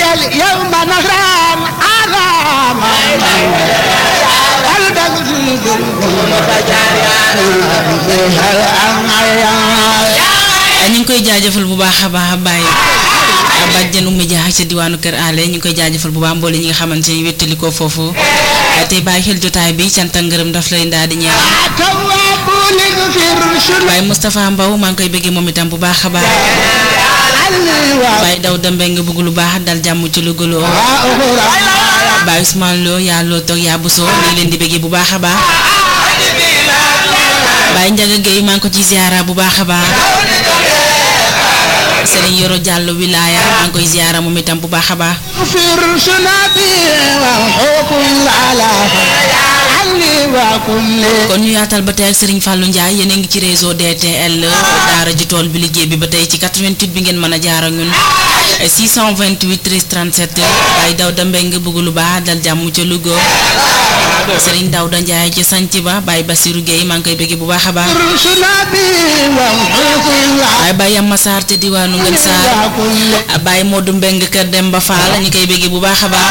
اليوم نهران على ñu ngi koy jaajëfal bu baax a baax a bàyyi bàjjenu média ca diwaanu Kër Ale ñu ngi koy jaajëfal bu baax mboole ñi nga xamante ni wéttali ko foofu tey bàyyi xel jotaay bi cant ak ngërëm daf lay ndaa di ñeel Baye Moustapha Mbow maa ngi koy bëggee moom itam bu baax a baax Baye daw dembe nga bëgg lu baax dal jàmm ci lu gëloo Baye Ousmane Lo yaa loo toog yaa busoo ñu ngi leen di bëggee bu baax a baax Baye Ndiaga Gueye maa ngi ko ci ziara bu baax a baax Serigne Yoro Diallo wilaya maa ngi koy ziara moom itam bu baax a baax kon ñu yaatal ba tey ak Serigne Fallou Ndiaye yéen a ngi ci réseau DTL daara ji tool bi liggéey bi ba tey ci 88 bi ngeen mën a jaar ak ñun 628 13 37 Baye Dawda Mbeng bëgg lu baax dal jàmm ca Louga Serigne Dawda Ndiaye ci sanc ba Baye Bassirou Gueye maa ngi koy bëgg bu baax a baax waaye Baye Yamma Sarr te diwaanu Ngën Sarr Baye Modou Mbeng kër Demba Fall ñu koy bëgg bu baax a baax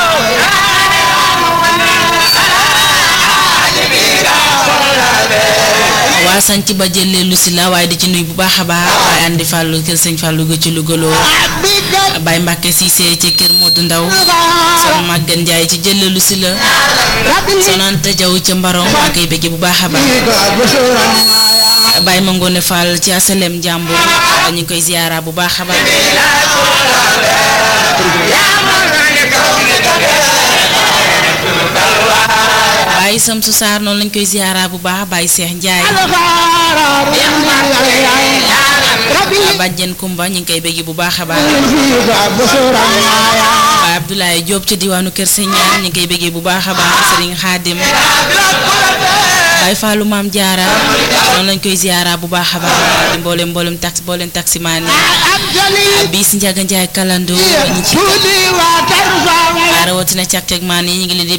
waa sanc ba jëlee lu si la waaye di ci nuy bu baax a baax waaye andi fàllu kër sëñ fàllu ga ci lu gëloo Baye Mbàkke Siise ci kër Modou Ndaw son màggan Njaay ci jëlee lu si la sonante jaw ca mbarom maa koy bëgg bu baax a baax Baye Mangone Fall ci asalem jàmbur ñu ngi koy ziyaara bu baax a baax Baye Samsu Saar noonu lañ koy ziyaara bu baax Baye Seex Njaay bàjjen Kumba ñu ngi koy bëgg bu baax a baax Baye Abdoulaye Diop ca diwaanu Kër Señaan ñu ngi koy bëgg bu baax a baax Serigne Khadim Baye Fallou Maam Jaara noonu lañ koy ziyaara bu baax a baax di mboolem mboolem tax mboolem taximaan yi bis Njaga Njaay kalando ñi ci rawatina càq càq maan yi ñu ngi leen di